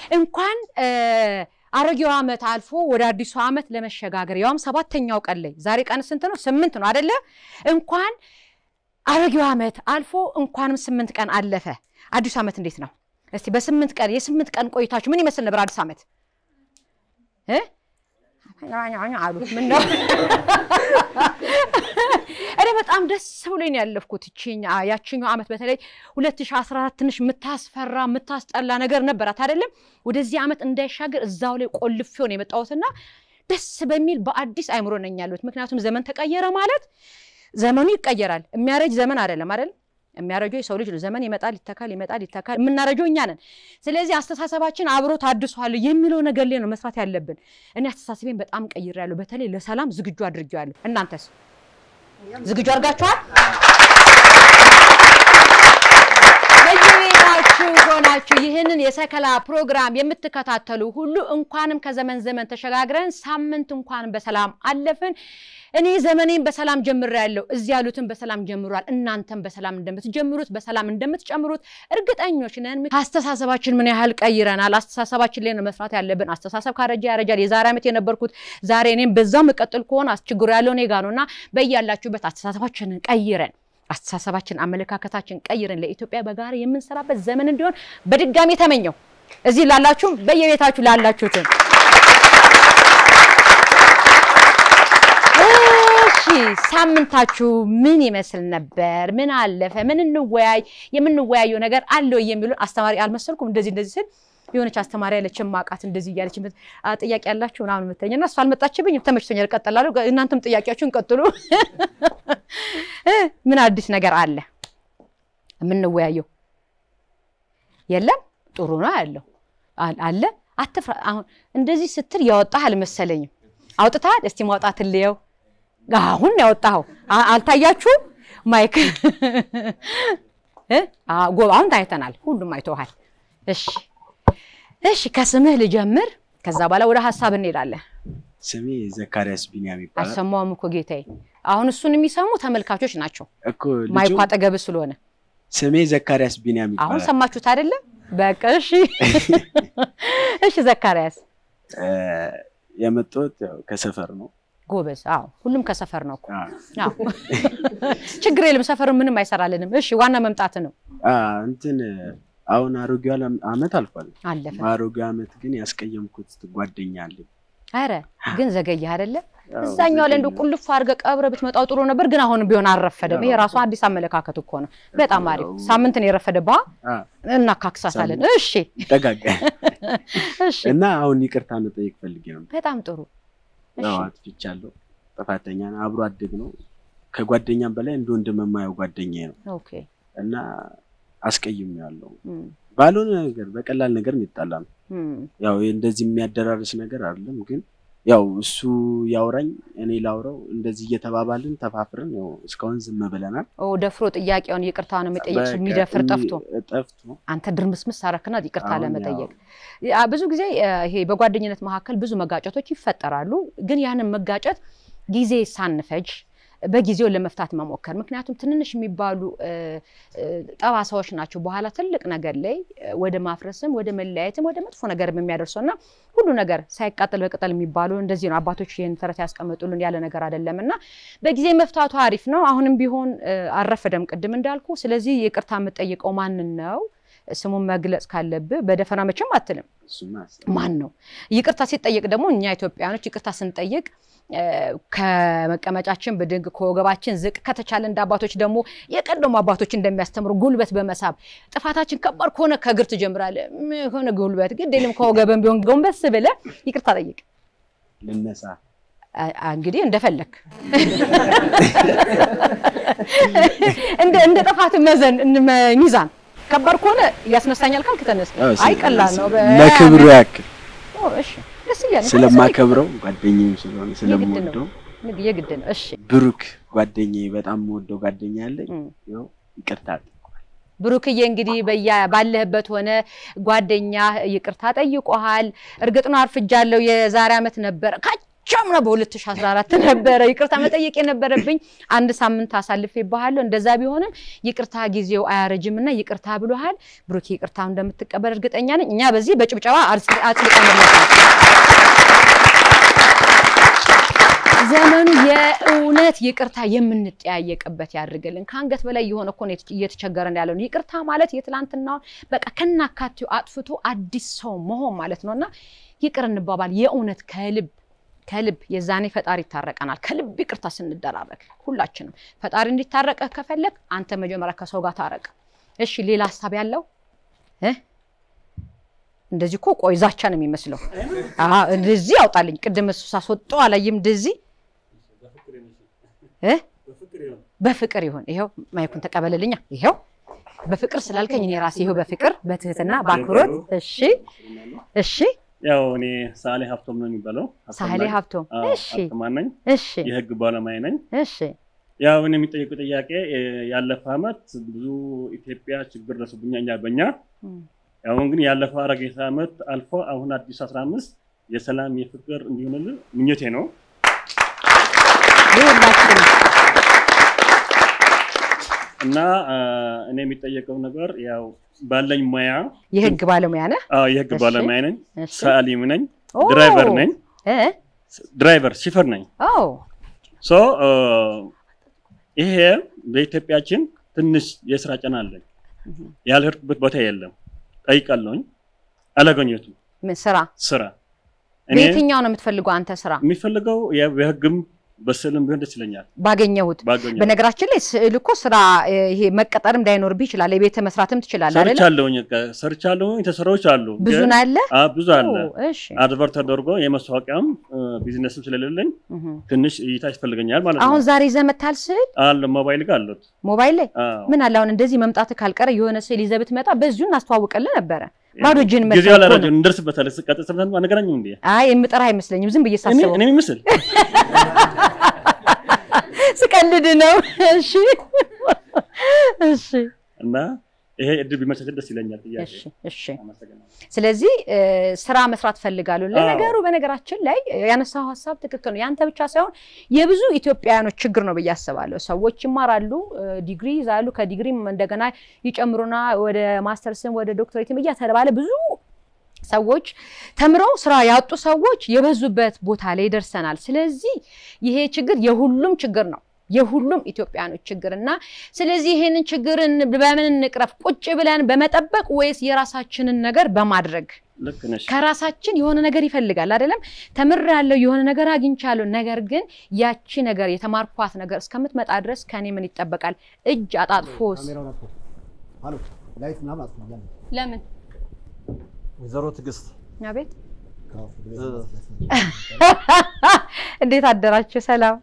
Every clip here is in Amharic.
እንኳን እ፣ አሮጌው ዓመት አልፎ ወደ አዲሱ ዓመት ለመሸጋገር ያውም ሰባተኛው ቀን ላይ ዛሬ ቀን ስንት ነው? ስምንት ነው አደለ? እንኳን አሮጌው ዓመት አልፎ እንኳንም ስምንት ቀን አለፈ። አዲሱ ዓመት እንዴት ነው? እስቲ በስምንት ቀን የስምንት ቀን ቆይታችሁ ምን ይመስል ነበር አዲስ ዓመት እ? አሉ ምን ነው እኔ በጣም ደስ ብሎኝ ነው ያለፍኩት። ይቺኛ ያቺኛው ዓመት በተለይ 2014 ትንሽ የምታስፈራ የምታስጠላ ነገር ነበራት አይደለም። ወደዚህ ዓመት እንዳይሻገር እዛው ላይ ቆልፌው ነው የመጣሁትና ደስ በሚል በአዲስ አይምሮ ነኝ ያለሁት። ምክንያቱም ዘመን ተቀየረ ማለት ዘመኑ ይቀየራል። የሚያረጅ ዘመን አይደለም አይደል? የሚያረጀው የሰው ልጅ ነው። ዘመን ይመጣል፣ ይተካል፣ ይመጣል፣ ይተካል። የምናረጀው እኛ ነን። ስለዚህ አስተሳሰባችን አብሮ ታድሷል የሚለው ነገር ላይ ነው መስራት ያለብን። እኔ አስተሳሰቤን በጣም ቀይሬያለሁ። በተለይ ለሰላም ዝግጁ አድርጌዋለሁ። እናንተስ ዝግጁ አድርጋችኋል? በየቤታችሁ ሆናችሁ ይህንን የሰከላ ፕሮግራም የምትከታተሉ ሁሉ እንኳንም ከዘመን ዘመን ተሸጋግረን ሳምንት እንኳን በሰላም አለፍን። እኔ ዘመኔን በሰላም ጀምሬያለሁ። እዚህ ያሉትን በሰላም ጀምሯል። እናንተም በሰላም እንደምትጀምሩት በሰላም እንደምትጨምሩት እርግጠኞች ነን። አስተሳሰባችን ምን ያህል ቀይረናል? አስተሳሰባችን ላይ ነው መስራት ያለብን። አስተሳሰብ ካረጃ ያረጃል። የዛሬ ዓመት የነበርኩት ዛሬ እኔም በዛው መቀጥል ከሆነ ችግሩ ያለው እኔ ጋ ነው እና በያላችሁበት አስተሳሰባችንን ቀይረን አስተሳሰባችን አመለካከታችን ቀይረን ለኢትዮጵያ በጋራ የምንሰራበት ዘመን እንዲሆን በድጋሚ ተመኘው። እዚህ ላላችሁም በየቤታችሁ ላላችሁትም እሺ ሳምንታችሁ ምን ይመስል ነበር? ምን አለፈ? ምን እንወያይ? የምንወያየው ነገር አለው የሚሉን አስተማሪ አልመሰልኩም። እንደዚህ እንደዚህ ስል የሆነች አስተማሪ ያለች ማቃት እንደዚህ እያለች የምት- አ፣ ጥያቄ ያላችሁ ምናምን የምትለኝ እና እሷ አልመጣችብኝ። ተመችቶኛል፣ እቀጥላለሁ። እናንተም ጥያቄያችሁን ቀጥሉ። እ፣ ምን አዲስ ነገር አለ የምንወያየው? የለም። ጥሩ ነው ያለው አል- አለ። አትፍራ። አሁን እንደዚህ ስትል ያወጣህ አልመሰለኝም። አውጥተሃል? እስቲ ማውጣት ልየው። አሁን ያወጣኸው አ- አልታያችሁም? ማይክ እ? አ- ጎ- አሁን ታይተናል። ሁሉም አይተውሃል። እሺ እሺ፣ ከስምህ ልጀምር። ከዛ በኋላ ወደ ሀሳብ እንሄዳለን። ስሜ ዘካሪያስ ቢንያም ይባላል። አልሰማሁም እኮ ጌታዬ። አሁን እሱን የሚሰሙ ተመልካቾች ናቸው፣ እኮ ልጁ ማይኩ አጠገብህ ስለሆነ። ስሜ ዘካሪያስ ቢንያም አሁን ይባላል። ሰማችሁት አይደለም? በቃ እሺ፣ እሺ። ዘካርያስ እ፣ የመጣሁት ያው ከሰፈር ነው። ጎበዝ። አዎ፣ ሁሉም ከሰፈር ነው እኮ። አ፣ አዎ፣ ችግር የለም። ሰፈር ምንም አይሰራልንም። እሺ፣ ዋና መምጣት ነው። አ፣ እንትን አሁን አሮጌው ዓለም- ዓመት አልፏል። አለፈ። በአሮጌው ዓመት ግን ያስቀየምኩት ጓደኛ አለኝ። አረ ግን ዘገየህ አይደለ? ያው እዛኛው ላይ እንደ ዘገየ። ቁልፍ አድርገህ ቀብረህ ብትመጣው ጥሩ ነበር፣ ግን አሁንም ቢሆን አልረፈደም። ይሄ ራሱ አዲስ አመለካከት እኮ ነው። በጣም አሪፍ። ሳምንት ነው የረፈደብህ። አ፣ እናካክሳታለን። እሺ፣ ይጠጋጋል እሺ። እና አሁን ይቅርታ መጠየቅ ፈልጌ ነው። በጣም ጥሩ። እሺ፣ ያው አጥፍቻለሁ። ጥፋተኛ ነው። አብሮ አደግ ነው። ከጓደኛም በላይ እንደ ወንድም የማየው ጓደኛዬ ነው ኦኬ። እና አስቀይሜዋለሁ። እም፣ ባልሆነ ነገር በቀላል ነገር የሚጣላ ነው። እም፣ ያው እንደዚህ የሚያደራርስ ነገር አይደለም፣ ግን ያው እሱ ያውራኝ እኔ ላውራው እንደዚህ እየተባባልን ተፋፍረን ያው እስካሁን ዝም ብለናል። ኦ ደፍሮ ጥያቄውን ይቅርታ ነው የሚጠይቅ በቃ የሚደፍር እሚ- ጠፍቶ ጠፍቶ አንተ ድርምስምስ አረክና ይቅርታ አሁን ለመጠየቅ ያ ብዙ ጊዜ እ፣ ይሄ በጓደኝነት መካከል ብዙ መጋጨቶች ይፈጠራሉ። ግን ያንን መጋጨት ጊዜ ሳንፈጅ በጊዜው ለመፍታት መሞከር። ምክንያቱም ትንንሽ የሚባሉ እ፣ እ፣ ጠባሳዎች ናቸው በኋላ ትልቅ ነገር ላይ እ፣ ወደ ማፍረስም ወደ መለያየትም ወደ መጥፎ ነገር የሚያደርሰው እና ሁሉ ነገር ሳይቃጠል በቅጠል የሚባሉ እንደዚህ ነው። አባቶች ይህን ተረት ያስቀመጡልን ያለ ነገር አይደለም እና በጊዜ መፍታቱ አሪፍ ነው። አሁንም ቢሆን እ፣ አልረፈደም ቅድም እንዳልኩ። ስለዚህ ይቅርታ የምጠይቀው ማንን ነው? ስሙን መግለጽ ካለብህ በደፈና መቼም አትልም። እሱማ ማን ነው? ይቅርታ ሲጠየቅ ደግሞ እኛ ኢትዮጵያውያኖች ይቅርታ ስንጠይቅ እ፣ ከመቀመጫችን ብድግ ከወገባችን ዝቅ ከተቻለ እንደ አባቶች ደግሞ የቀደሙ አባቶች እንደሚያስተምሩ ጉልበት በመሳብ ጥፋታችን ከባድ ከሆነ ከእግር ትጀምራለህ። ም- የሆነ ጉልበት ግድ የለም ከወገብን ቢሆን ጎንበስ ብለህ ይቅርታ ጠይቅ። ልነሳ አ- አ- እንግዲህ እንደፈለክ እንደ እንደ ጥፋት መዘን እንመ- ሚዛን ከባድ ከሆነ ያስነሳኛል ካልክ ተነስ። ያው አይ ቀላል ነው። በ- ለክብሩ ያክል ኦ፣ እሺ ደስ እያለ ስለማከብረው ጓደኛዬም ስለሆነ የግድ ስለምወደው ነው የግድ ነው። እሺ ብሩክ ጓደኛዬ በጣም የምወደው ጓደኛ ያለኝ እም። ያው ይቅርታ ብሩክዬ እንግዲህ በያ- ባለህበት ሆነ ጓደኛ ይቅርታ ጠይቆሃል። እርግጥ ነው አርፍጃለሁ፣ የዛሬ ዓመት ነበረ ካች አቻምና በ2014 ነበረ ይቅርታ መጠየቅ የነበረብኝ። አንድ ሳምንት አሳልፌ ባሃለሁ። እንደዛ ቢሆንም ይቅርታ ጊዜው አያረጅም እና ይቅርታ ብሎሃል። ብሩኬ ይቅርታ እንደምትቀበል እርግጠኛ ነኝ። እኛ በዚህ በጭብጨባ አጽድቀንለታል። ዘመኑ የእውነት ይቅርታ የምንጠያየቅበት ያድርግልን። ከአንገት በላይ የሆነ እኮ ነው እየተቸገረን ያለ ነው። ይቅርታ ማለት የትላንትናውን በቃ ከናካቴው አጥፍቶ አዲስ ሰው መሆን ማለት ነው እና ይቅር እንባባል የእውነት ከልብ ከልብ የዛኔ ፈጣሪ ይታረቀናል። ከልብ ይቅርታ ስንደራረግ ሁላችንም ፈጣሪ እንዲታረቀህ ከፈለግ አንተ መጀመሪያ ከሰው ጋር ታረቅ። እሺ፣ ሌላ ሀሳብ ያለው እ እንደዚህ እኮ ቆይ ዛቻ ነው የሚመስለው። አሀ እንደዚህ ያውጣልኝ። ቅድም እሱ ሳስወጣው አላየም። እንደዚህ እ በፍቅር ይሁን። ይኸው ማይኩን ተቀበልልኛ። ይኸው በፍቅር ስላልከኝ እኔ ራሴ ይኸው በፍቅር በትህትና በአክብሮት እሺ፣ እሺ ያው እኔ ሳሌ ሀብቶም ነው የሚባለው። ሳህሌ ሀብቶም እሺ፣ ሀብቶማን ነኝ። እሺ፣ የህግ ባለሙያ ነኝ። እሺ፣ ያው እኔ የሚጠየቁ ጥያቄ ያለፈው አመት ብዙ ኢትዮጵያ ችግር ደርሶብኛ እኛ በኛ አሁን ግን ያለፈው አረጌታ ዓመት አልፎ አሁን አዲስ 15 የሰላም የፍቅር እንዲሆንልን ምኞቴ ነው። ሁላችን እና እኔ የሚጠየቀው ነገር ያው ባለኝ ሙያ የህግ ባለሙያ ነህ? አዎ የህግ እሺ። ባለሙያ ነኝ፣ እሺ። ሰዓሊም ነኝ፣ ኦ፣ ድራይቨር ነኝ። እ ድራይቨር ሺፈር ነኝ። ኦ ሶ ይሄ በኢትዮጵያችን ትንሽ የስራ ጫና አለኝ። ያልሄድኩበት ቦታ የለም። ጠይቃለሁኝ፣ አላገኘሁትም ምን ስራ ስራ እኔ በየትኛው ነው የምትፈልገው አንተ ስራ? የሚፈልገው ያው በህግም በስዕልም ቢሆን ደስ ይለኛል ባገኘሁት ባገኘው በነገራችን ላይ ስዕል እኮ ስራ እ፣ ይሄ መቀጠርም እንዳይኖርብህ ይችላል። የቤተ መስራትም ትችላለህ አይደለ? ሰርቻለሁኝ ሰርቻለሁኝ ተሰራዎች አሉ ብዙ ግን- ነው ያለ። አ ብዙ አለ ኦ፣ እሺ አድቨርት ተደርጎ የመስታወቂያም ቢዝነስም ስለሌለኝ እህ። ትንሽ እይታ ያስፈልገኛል ማለት አሁን ነው ዛሬ ይዘህ መታል ስዕል አለ ሞባይል ጋር አሉት ሞባይል ላይ አዎ። ምን አለ አሁን እንደዚህ መምጣት ካልቀረ የሆነ ስዕል ይዘህ ብትመጣ በዚሁ እናስተዋውቅልህ ነበረ። ባዶ እጅን ጊዜው መጥተህ እኮ አላረጀም ነው። እንደርስበታለን ቀጥ ሰምተን አነገናኝም እንዴ አይ የምጠራህ አይመስለኝም። ዝም ብዬ እኔ ሳስበው እኔ የሚመስል ስቀልድ ነው። እሺ እሺ እና ይሄ እድል ቢመቻቸል ደስ ይለኛል ጥያቄ እሺ እሺ። አመሰግናለሁ ስለዚህ እ፣ ስራ መስራት ፈልጋለሁ። አዎ። ለነገሩ በነገራችን ላይ ያነሳው ሀሳብ ትክክል ነው። ያንተ ብቻ ሳይሆን የብዙ ኢትዮጵያውያኖች ችግር ነው ብዬ አስባለሁ። ሰዎች ይማራሉ፣ እ፣ ዲግሪ ይዛሉ፣ ከዲግሪም እንደገና ይጨምሩና ወደ ማስተርስም ወደ ዶክተሬትም እያተባለ ብዙ ሰዎች ተምረው ስራ ያጡ ሰዎች የበዙበት ቦታ ላይ ደርሰናል። ስለዚህ ይሄ ችግር የሁሉም ችግር ነው የሁሉም ኢትዮጵያኖች ችግር እና ስለዚህ ይሄንን ችግርን በምን እንቅረፍ? ቁጭ ብለን በመጠበቅ ወይስ የራሳችንን ነገር በማድረግ ልክ ነሽ ከራሳችን የሆነ ነገር ይፈልጋል አይደለም? ተምሬያለሁ፣ የሆነ ነገር አግኝቻለሁ። ነገር ግን ያቺ ነገር የተማርኳት ነገር እስከምትመጣ ድረስ ከኔ ምን ይጠበቃል? እጅ አጣጥፎስ ካሜራውን አጥፎ አሎ ላይት ምናምን አጥፎ ያለ ለምን ወይዘሮ ትዕግስት አቤት፣ ከአፉ ድረስ እ- መስለስ- እንዴት አደራችሁ? ሰላም።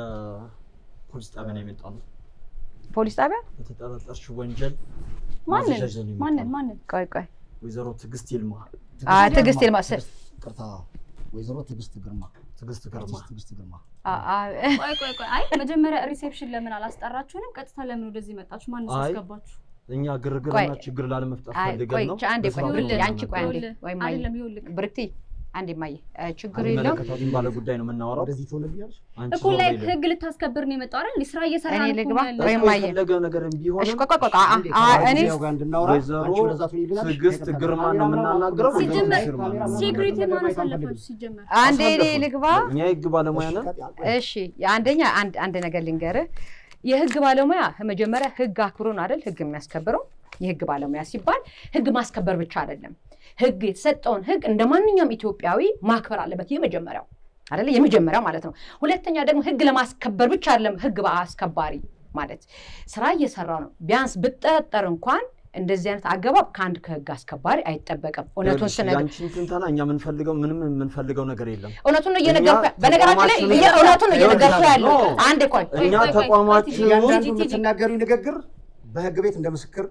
ከፖሊስ ጣቢያ ነው የመጣ ነው። ፖሊስ ጣቢያ በተጠረጠርሽው ወንጀል ማንን ማዘዣ ይዘን የመጣ ማንን ነው። ማንን ቆይ ቆይ፣ ወይዘሮ ትዕግስት ይልማ፣ አ ትዕግስት ይልማ ስ- ቅርታ ወይዘሮ ትዕግስት ግርማ ትዕግስት ግርማ አርቲስት ትዕግስት ግርማ አ አ ቆይ ቆይ ቆይ አይ መጀመሪያ ሪሴፕሽን ለምን አላስጠራችሁንም ቀጥታ ለምን ወደዚህ መጣችሁ ማን አይ፣ አስገባችሁ እኛ ግርግርና ቆይ። ችግር ላለመፍጠር አይ ፈልገን ቆይ ነው። ቻ- አንዴ ቆይ በስራ ብርክቲ፣ ቦታ አንቺ ቆይ አንዴ ይኸውልህ፣ ወይ ማየ አይደለም ይኸውልህ ብርክቲ፣ አንዴ ማየ እ፣ ችግር የለውም የሚመለከታትን ባለ ጉዳይ ነው የምናወራው። ወደዚህ ትሆንልኛለች አንቺ እኮ ዞር ላይ በይልኝ። ህግ ልታስከብር ነው የመጣው አይደል ስራ እየሰራ እኔ ነው እኮ ልግባ? ያለው። ወይ እኮ ማየ። የፈለገ ነገር እሺ ቢሆንም ቆይ ቆይ ቆይ አ- አንዴ አ- ከማን እኔ ጋር እንድናወራ ወይዘሮ አንቺ ወደዛ ትሆኝልናለሽ። ትዕግስት ከይቅርታ ግርማ ጋር ነው የምናናግረው። ሲጀመር ካሜራ ምናምን ሴኩሪቲ ነገር ማን ማየት አሳለፋችሁ አንፈልግም። ሲጀመር አንዴ እኔ አስረዳሁ። ልግባ። እኛ የህግ ባለሙያ ነን። እሺ አንደኛ አንድ አንድ ነገር ልንገርህ። የህግ ባለሙያ መጀመሪያ ህግ አክብሮ ነው አይደል ህግ የሚያስከብረው። የህግ ባለሙያ ሲባል ህግ ማስከበር ብቻ አይደለም። ህግ የተሰጠውን ህግ እንደ ማንኛውም ኢትዮጵያዊ ማክበር አለበት። የመጀመሪያው አይደለ የመጀመሪያው ማለት ነው። ሁለተኛ ደግሞ ህግ ለማስከበር ብቻ አይደለም ህግ አስከባሪ ማለት ስራ እየሰራ ነው። ቢያንስ ብጠረጠር እንኳን እንደዚህ አይነት አገባብ ከአንድ ከህግ አስከባሪ አይጠበቅም። እውነቱን ይኸውልሽ፣ ስነግር ያንቺን ትንተና እኛ የምንፈልገው ምንም የምንፈልገው ነገር የለም። እውነቱን ነው እየነገርኩ እኛ በነገራችን ላይ ተቋማችንን- እየ- እውነቱን ነው እየነገርኩ ይኸውልሽ፣ ያለው ኖ። አንዴ ቆይ እኛ ቆይ፣ ቆይ፣ ተቋማችን ቆይ፣ እያንዳንዱ ቲጂ፣ ቲጂ። የምትናገሪው ንግግር በህግ ቤት እንደ ምስክር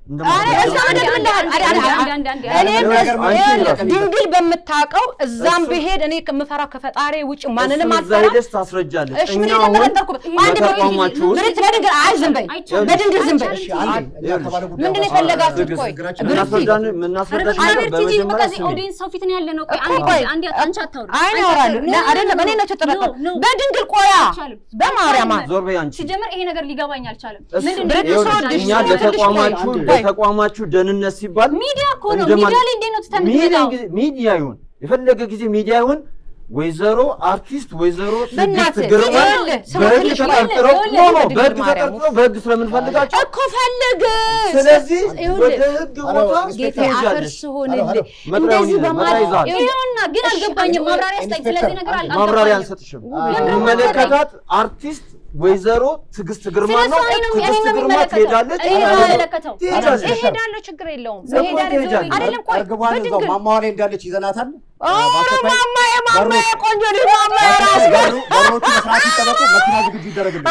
አረ እዛ እንደማለት ምድር ምን ልሃል? አረ አረ አረ አንድ አንድ እኔ አንድ እንደዚህ- አንቺ ይኸውልህ፣ ይላል። ድንግል በምታውቀው እዛም እሱ- ብሄድ እኔ ከምፈራው ከፈጣሪ ውጭ ማንንም እሱን እዛ አልፈራም። ሄደሽ ታስረጃለሽ። እሺ እኛ ምን አሁን የተጠረጠርኩበት አንድ በተቋማችሁ ውስጥ ብርት በድንግል አይ ዝም በይ አይቻልም። በድንግል ዝም በይ እሺ አንዴ እኛ ከባለ ጉዳዩ ምንድን ነው ጋር የፈለጋችሁት? ትዕግስት፣ ቆይ ችግራችን ብርት የምናስረዳን የምናስረዳሽ አረ ነገር ቲጂ በቃ በመጀመሪያ እዚህ ስሚ። ኦዲየንስ ሰው ፊት ነው ያለ ነው። ቆይ እኮ አንዴ ቆይ። አንዴ አንቺ አታውሪ። አይ አንቺ ያወራሉ አታውሪ። ኖ፣ አይደለም ኖ፣ እኔ ነው ኖ፣ የተጠረጠርኩት ኖ፣ በድንግል ቆያ አይቻልም። በማርያም ዞር በይ አንቺ። ሲጀመር ይሄ ነገር ሊገባኝ አልቻለም። እሱ- ምንድን ነው ብረት ይኸውልሽ፣ ሰው ልጅ እኛ ነው፣ ትንሽ ለተቋማችሁ ቆይ። ለተቋማችሁ ደህንነት ሲባል ሚዲያ እኮ ነው። እንደማን- ሚዲያ ላይ እንዴት ነው ትተህ ሚዲያ የምትመጣው? ጊዜ- ሚዲያ ይሁን የፈለገ ጊዜ ሚዲያ ይሁን ወይዘሮ አርቲስት ወይዘሮ ትዕግስት በእናትህ ግርማ ይኸውልህ፣ ስማ በህግ ትንሽ ቆይ። ተጠርጥረው ይኸውልህ፣ ኖ ኖ ይኸውልህ፣ በህግ ማርያም ተጠርጥረው በህግ ስለምንፈልጋቸው እኮ ፈልግ ስለዚህ ይኸውልህ፣ ወደ ህግ ኧረ፣ ቦታ ጌታ ትሄጃለሽ። አፈርስ ሆንልህ ሄሎ፣ ሄሎ፣ መጥሪያውን እንደዚህ ይዘህ በማለት መጥሪያ ይዘሃል። ይኸውና ግን አልገባኝም። ማብራሪያ ስጠኝ። ስለዚህ ነገር አል- ማብራሪያ አልገባኝም። አንሰጥሽም። ለምን የሚመለከታት አርቲስት ወይዘሮ ትዕግስት ግርማ ስለሱ ነው። እኔ ነው እኔ ትዕግስት ነው ግርማ የሚመለከተው። ትሄዳለች። እኔ ነው የሚመለከተው። ትሄዳለች። እሄዳለሁ ችግር የለውም እኮ እሄዳለሁ ትሄጃለሽ። አይደለም ቆይ እርግቧን እዛው በድንግል ማማዋ ላይ እንዳለች ይዘናታል። ኧረ ማማዬ ማማዬ ቆንጆ ልጅ ማማዬ ራስ በሩ- በሮቹ በስርዓት ይጠበቁ፣ መኪና ዝግጁ ይደረግልን።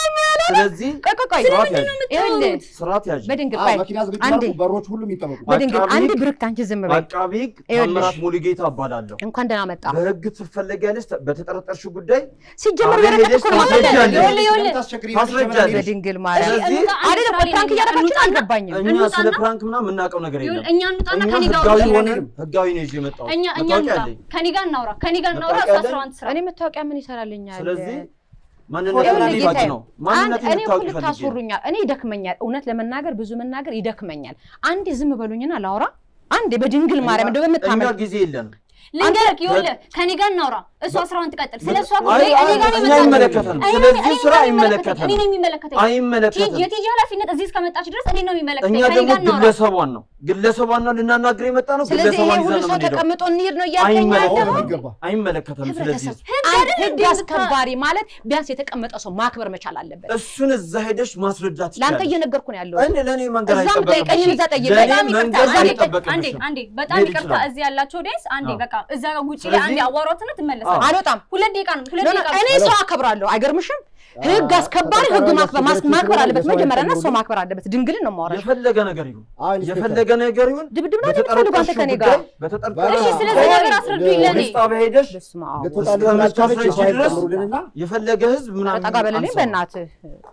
ስለዚህ ቆይ ቆይ ቆይ ስርዓት ያዥ፣ ይኸውልህ ስርዓት ያዥ። በድንግል አዎ፣ ቆይ መኪና ዝግጁ አንዴ ይደረጉ፣ በሮች ሁሉም ይጠበቁ። በድንግል አቃቢ አንድ ሕግ- ብርክ አንቺ ዝም በይ አቃቢ ሕግ ይኸውልሽ። ታምራት ሙሉጌታ እባላለሁ። እንኳን ደህና መጣ በህግ ትፈለጊያለሽ። በተጠረጠርሽው ጉዳይ ሲጀመር አብረን በረከት ሄደሽ እኮ ነው ታስረጃለሽ። የምልህ። ይኸውልህ፣ ይኸውልህ። ታስቸግሪ ታስረጃለሽ። በድንግል ማርያም ስለዚህ እንውጣ፣ አንድ አይደለም ስራ ላይ ፕራንክ ነን። እያደረጋችሁ እንውጣና- አልገባኝም እኛ እንውጣና- ስለ ፕራንክ ምናምን የምናውቀው ነገር የለም። ይኸውልህ፣ እኛ እንውጣና እኛ ከኔ ጋር ህጋዊ አውራ። ሆነን ህጋዊ ነው ይዤ የመጣሁት። እኛ እኛ መታወቂያ እንውጣ። አለኝ። ከኔ ጋር እናውራ። ከኔ ጋር እናውራ። እሷ መታወቂያ ስራዋን ትስራ። እኔ መታወቂያ ምን ይሰራልኛል ስለዚህ ይኸውልህ ማንነትን ጌታዬ፣ ሊባክ ነው። ማንነትን አንድ- እኔ እኮ ልታውቂ ፈልጌ ነው። ልታስወሩኛል። እኔ ይደክመኛል። እውነት ለመናገር ብዙ መናገር ይደክመኛል። አንዴ ዝም በሉኝና ላውራ። አንዴ በድንግል ማርያም እንደው እኛ በምታመል ጊዜ የለንም። ልንገርህ፣ ይኸውልህ ከኔ ጋር እናውራ። እሷ ስራዋን ትቀጥል። ስለ እሷ አይ ጉዳይ አይ እኔ ጋር እኛ የመጣችው አይመለከተንም። እኔ- ስለዚህ እኔ ስራ ጋር አይመለከተንም። እኔ ነው የሚመለከተኝ። አይመለከተንም። የቲጂ ኃላፊነት እዚህ እስከመጣች ድረስ እኔ ነው የሚመለከተኝ። እኛ ከኔ ደግሞ ጋር እናውራ። ግለሰቧን ነው ግለሰቧን ነው ልናናግር የመጣ ነው። ስለዚህ ይሄ ግለሰቧን ሁሉ ይዘን ነው ሰው የምንሄደው። ተቀምጦ እንሂድ ነው እያልከኝ አይመለከተንም። ያለኸው? የሚገባ አይመለከተንም። ስለዚህ ህብረተሰብ አንድ ህግ አስከባሪ ማለት ቢያንስ የተቀመጠ ሰው ማክበር መቻል አለበት። እሱን እዛ ሄደሽ ማስረዳት ለአንተ ይቻላል። እየነገርኩ ነው ያለው። እኔ ለእኔ መንገድ እዛም አይጠበቅብሽም። ጠይቀኝ፣ እዛ ጠይቀኝ። ለእኔ በጣም ይቅርታ፣ መንገድ እዛ አንዴ አይጠበቅብሽም። አንዴ አንዴ በጣም መሄድ ይቅርታ፣ ይችላል። እዚህ ያላቸው ዴንስ አንዴ አዎ። በቃ እዛ ጋር ውጪ ላይ ስለዚህ- አንዴ አዋሯትና ትመለሳለች። አልወጣም። ሁለት ደቂቃ ነው፣ ሁለት ኖ፣ ኖ፣ ደቂቃ እኔ ነው። ሰው አከብራለሁ። አይገርምሽም? ህግ አስከባሪ ህግ ማክበር ማስ- ማክበር አለበት። መጀመሪያ እና ሰው ማክበር አለበት። ድንግልን ነው የማወራሽ። የፈለገ ነገር ይሁን አዎ፣ ኢንስፔክተር። የፈለገ ነገር ይሁን ድብድብ ነው የምትፈልጉ አንተ ከኔ ጋር? በተጠርጣሪ እሺ፣ ስለዚህ ነገር አስረዱኝ ለኔ። ፖሊስ ጣቢያ ሄደሽ በስመ አብ ልትወጣ እስከ ልትወጣለች፣ መጨረሻ የሰው ኃይል ድረስ ጨምሩልንና የፈለገ ህዝብ ምናምን ጠጋ በለልኝ አንሳው። በእናትህ።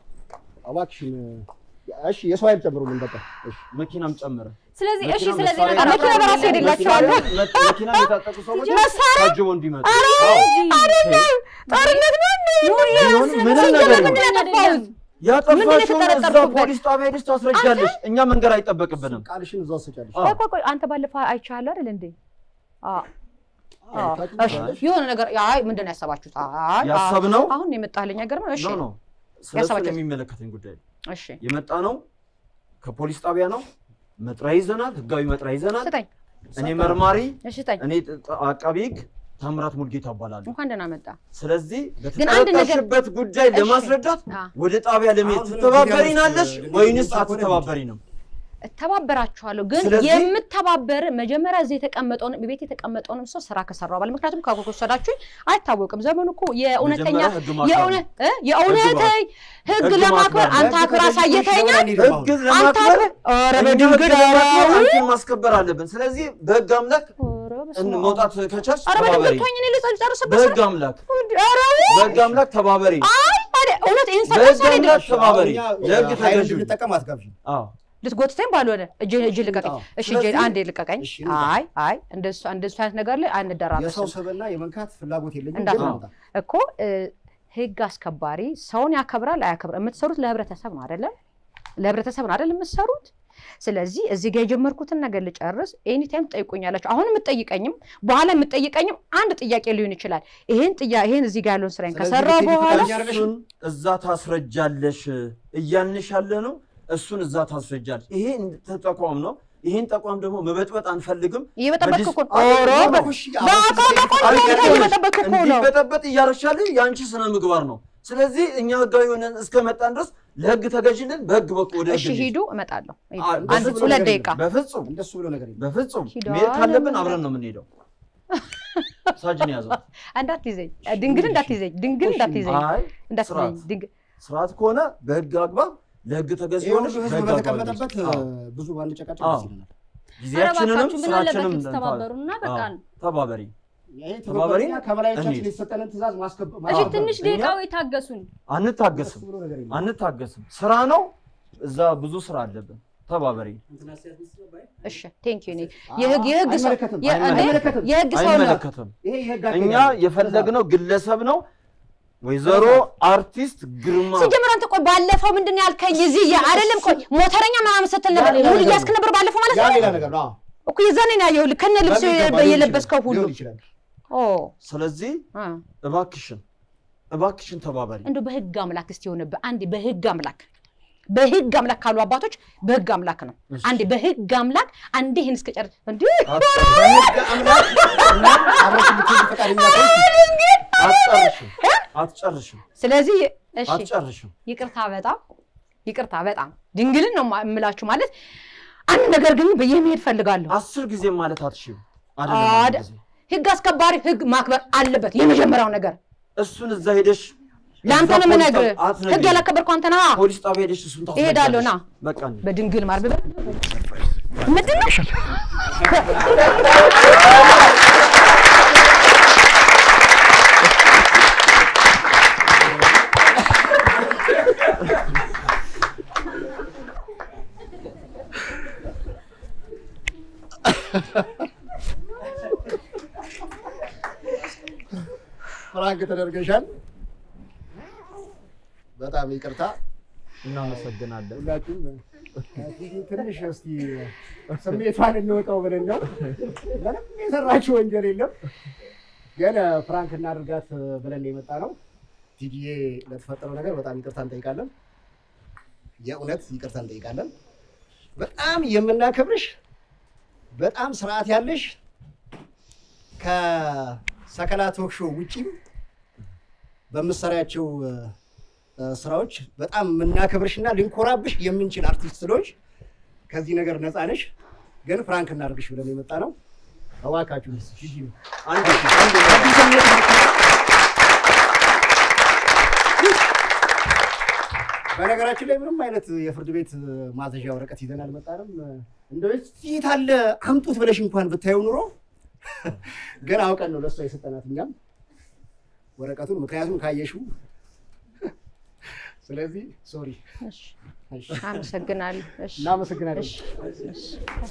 እባክሽን እሺ፣ የሰው ኃይል ጨምሩልን በቃ እሺ። መኪናም ጨምረ ስለዚህ እሺ፣ መኪና ስለዚህ መሳሪያ- ነገር መኪና በራሱ አብራራ። ሄድላቸዋለሁ። መኪና የታጠቁ ሰዎች መሳሪያ? ታጅበው እንዲመጡ ጦርነት ነው እንዴ? ይሁን ምንም ሲጀመር ነገር ምንድን ይሁን ነው ያጠፋሁት? ያጠፋሽውን እዛ የተጠረጠርኩበት? ፖሊስ ጣቢያ ሄደሽ ታስረጃለሽ። እኛ መንገድ አይጠበቅብንም። ቃልሽን እዛው ትሰጫለሽ። አዎ። ቆይ ቆይ ቆይ አንተ ባለፈው አይቻለሁ አይደል እንዴ? አዎ አዎ። እሺ ታውቂያለሽ? የሆነ ነገር አይ ምንድን ነው ያሰባችሁት? አይ ያሰብነው አሁን ነው የመጣልኝ ነገር ነው። እሺ ኖ ኖ ስለሱ ያሰባችሁት? የሚመለከተኝ ጉዳይ ነው። እሺ የመጣ ነው ከፖሊስ ጣቢያ ነው። መጥሪያ ይዘናል፣ ህጋዊ መጥሪያ ይዘናል። ስጠኝ። እኔ መርማሪ፣ እሺ ስጠኝ። እኔ ጥ- አቃቢ ህግ ታምራት ሙልጌታ እባላለሁ። እንኳን ደህና መጣ። ስለዚህ ግን አንድ ነገር- በተጠረጠርሽበት ጉዳይ እሺ። ለማስረዳት አ ወደ ጣቢያ ለመሄድ አሁን ትተባበሪናለሽ ዙሪያ ውስጥ ወይንስ ልጅ አትተባበሪንም? እተባበራችኋለሁ ግን ስለዚህ- የምተባበር መጀመሪያ እዚህ የተቀመጠውን ቤት የተቀመጠውንም ሰው ስራ ከሰራው ባለ ምክንያቱም ከወሰዳችሁኝ አይታወቅም። ዘመኑ እኮ የእውነተኛ መጀመሪያ ህግ ማክበር የእውነ- ነው። እ? የእውነት ህግ ህግ ለማክበር ማክበር። አንተ አክብር አሳየተኛል። ህግ አንተ ለማክበር አክብር ኧረ እኛ ህግ በድንግል ለማክበር ኧረ አንቺን ማስከበር አለብን። ስለዚህ በህግ አምላክ ኧረ በስመ እን- አብ። መውጣት ከቻልሽ ኧረ ተባበሪ። በድንግል ተወኝ፣ እኔ ልጨርስበት በህግ ስራ- አምላክ ኧረ በህግ አምላክ ተባበሪ። አይ ታዲያ እውነት ይህን በህግ ሰው አምላክ ተባበሪ። እኛ ለህግ ኃይል ተገዥ እንድንጠቀም አትጋብዥን። አዎ ልትጎትተኝ ባልሆነ እጅ እጅ ልቀቀኝ። አዎ። እሺ እጅ ስለዚህ- አንዴ ልቀቀኝ። እሺ፣ እንውጣ። አይ አይ እንደሱ እንደሱ አይነት ነገር ላይ የሰው አንደራረስም ስብዕና የመንካት ፍላጎት የለኝም። እንዳት- ግን አዎ። እንውጣ። እኮ እ፣ ህግ አስከባሪ ሰውን ያከብራል አያከብርም። የምትሰሩት ለህብረተሰብ ነው አይደለም? ለህብረተሰብ ነው አይደል የምትሰሩት? ስለዚህ እዚህ ጋር የጀመርኩትን ነገር ልጨርስ። ኤኒ ታይም ትጠይቁኛላችሁ። አሁን የምትጠይቀኝም በኋላ የምትጠይቀኝም አንድ ጥያቄ ሊሆን ይችላል። ይሄን ጥያ ይሄን እዚህ ጋር ያለውን ስራዬን ስለዚህ ከሰራው ልትሄጂ በኋላ ፈቃደኛ እሱን እዛ ታስረጃለሽ እያልንሽ ያለ ነው። እሱን እዛ ታስረጃለሽ። ይሄ እንደ ተቋም ነው። ይሄን ተቋም ደግሞ መበጥበጥ አንፈልግም። እየበጠበጥክ እኮ ነው። በዲስ- ኦሮ አይ፣ በ- እሺ፣ በአቋም አሁን በቆንጆ አይ፣ ሁኔታ ይኸውልሽ፣ እየበጠበጥክ እኮ ነው። እንዲበጠበጥ እያረሻልን የአንቺ ስነ ምግባር ነው። ስለዚህ እኛ ህጋዊ ሆነን እስከመጣን ድረስ ለህግ ተገዥልን። በህግ በኩል ወደ እሺ ህግ ሂዱ፣ እመጣለሁ። ሂዱ። አ- አንድ በፍጹም ሁለት ነገር ደቂቃ በፍጹም እንደሱ ብሎ ነገር የለም። በፍጹም ሂዷል። መሄድ ካለብን አብረን ነው የምንሄደው። ሳጅን ያዘው። እንዳትይዘኝ፣ ድንግል እንዳትይዘኝ፣ ድንግል እንዳትይዘኝ፣ አይ እንዳትይዘኝ ስርዓት ድንግል ስርዓት ከሆነ በህግ አግባብ ለህግ ተገዥ ይሄ ሁሉ ሆነሽ ህዝብ በህግ አግባብ በተቀመጠበት ሂጂ። አዎ። ብዙ ባንጨቃጨቅ አዎ። ደስ ይለናል። ጊዜያችንንም እባካችሁ ምን አለበት ስራችንም ብትተባበሩና በቃ አዎ፣ ተባበሪ። ይሄ ተባባሪ ትብብርና ከበላዮቻችን እንሂድ። የተሰጠንን ትእዛዝ ማስከበር እሺ ማስከበር ትንሽ ነው። ደቂቃው የታገሱን አንታገስም ብሎ ነገር የለም። አንታገስም። ስራ ነው። እዛ ብዙ ስራ አለብን። ተባበሪ። እሺ ቴንክ ዩ የህግ የህግ ሰው አይመለከትም፣ የ- እንዴ? አይመለከትም። የህግ ሰው ነው አይመለከትም። ይሄ የህግ እኛ አካሄድ ነው። የፈለግነው ግለሰብ ነው። ወይዘሮ አርቲስት ግርማ ሲጀምር አንተ ቆይ ባለፈው ምንድን ነው ያልከኝ? እዚህ የ- አይደለም ቆይ ሞተረኛ ምናምን ስትል ነበር ያ ሌላ ሙሉ ነገር እያስክ ነበር ባለፈው ማለት ያ ነው ሌላ ነገር ነው። አዎ። እኮ የዛኔ ነው ያየሁልህ ከነ ልብስ በሚገባ ሊሆን የለበስከው ይችላል፣ ሁሉ ሊሆን ይችላል። ኦ ስለዚህ አ። እባክሽን እባክሽን ተባበሪ። እንደው በህግ አምላክ እስቲ የሆነብህ አንዴ በህግ አምላክ በህግ አምላክ ካሉ አባቶች በህግ አምላክ ነው። እሺ። አንዴ በህግ አምላክ አንዴ ይህን እስከጨርስ እንዴ በህግ አምላክ አብረሽ ልትሄጂ ፈቃደኛ ከሆንሽ አትጨርሽም አትጨርሽም ስለዚህ እሺ አትጨርሽም። ይቅርታ በጣም ይቅርታ በጣም ድንግልን ነው ማ- የምላችሁ ማለት አንድ ነገር ግን ብዬ መሄድ ፈልጋለሁ። አስር ጊዜ ማለት አትሽም አይደለም አንድ አደ- ጊዜ። ህግ አስከባሪ ህግ ማክበር አለበት። የመጀመሪያው ነገር እሱን እዛ ሄደሽ ለአንተ እዛ ነው ፖሊስ የምነግርህ። ጣቢያ አትነግሪኝ። ህግ ያላከበርከው አንተ ነህ። ፖሊስ ጣቢያ ሄደሽ እሱን ታስረጃለሽ። እሄዳለሁ፣ ና። በቃ እንሂድ። በድንግል ማርያም ምንድን ነው? ፍራንክ ተደርገሻል። በጣም ይቅርታ እናመሰግናለን። ሁላችሁም ትንሽ እስቲ ስሜቷን እንወጣው ብለን ነው። ምንም የሰራችው ወንጀል የለም፣ ግን ፍራንክ እናድርጋት ብለን የመጣ ነው። ቲጂዬ ለተፈጠረው ነገር በጣም ይቅርታ እንጠይቃለን። የእውነት ይቅርታ እንጠይቃለን። በጣም የምናከብርሽ በጣም ስርዓት ያለሽ ከሰከላ ቶክ ሾው ውጪም በምሰሪያቸው እ፣ ስራዎች በጣም የምናከብርሽና ልንኮራብሽ የምንችል አርቲስት ስለሆንሽ ከዚህ ነገር ነፃ ነሽ። ግን ፍራንክ እናድርግሽ ብለን የመጣ ነው። እባካችሁ ሂጂ ነው አንድ አንድ በነገራችን ላይ ምንም አይነት የፍርድ ቤት ማዘዣ ወረቀት ይዘን አልመጣንም። እንደው የት አለ አምጡት ብለሽ እንኳን ብታየው ኑሮ ግን አውቀን ነው ለእሷ የሰጠናት እኛም ወረቀቱን፣ ምክንያቱም ካየሽው። ስለዚህ ሶሪ፣ እሺ፣ አመሰግናለሁ። እሺ፣ እናመሰግናለን። እሺ፣ እሺ።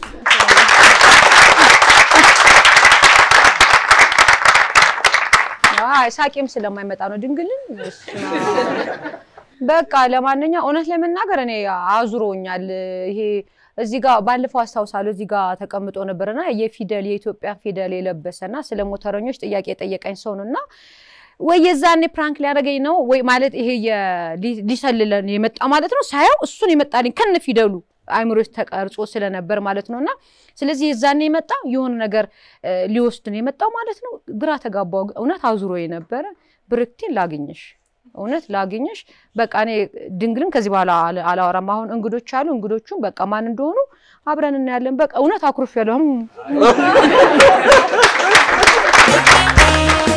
አይ ሳቄም ስለማይመጣ ነው ድንግልን። በስመ አብ። በቃ ለማንኛውም እውነት ለመናገር እኔ አዙሮኛል። ይሄ እዚህ ጋር ባለፈው አስታውሳለሁ እዚህ ጋር ተቀምጦ ነበርና የፊደል የኢትዮጵያ ፊደል የለበሰና ስለ ሞተረኞች ጥያቄ የጠየቀኝ ሰው ነው እና ወይ የዛኔ ፕራንክ ሊያደርገኝ ነው ወይ ማለት ይሄ የ- ሊ- ሊሰልለን የመጣ ማለት ነው። ሳየው እሱን የመጣልኝ ከነ ፊደሉ አይምሮ ውስጥ ተቀርጾ ስለነበር ማለት ነው እና ስለዚህ የዛኔ የመጣ የሆነ ነገር እ፣ ሊወስድ ነው የመጣው ማለት ነው። ግራ ተጋባው። እውነት አዙሮ የነበረ ብርክቴን ላግኝሽ እውነት ላግኝሽ። በቃ እኔ ድንግልን ከዚህ በኋላ አል- አላወራም። አሁን እንግዶች አሉ። እንግዶቹም በቃ ማን እንደሆኑ አብረን እናያለን። በቃ እውነት አኩርፍ ያለሁም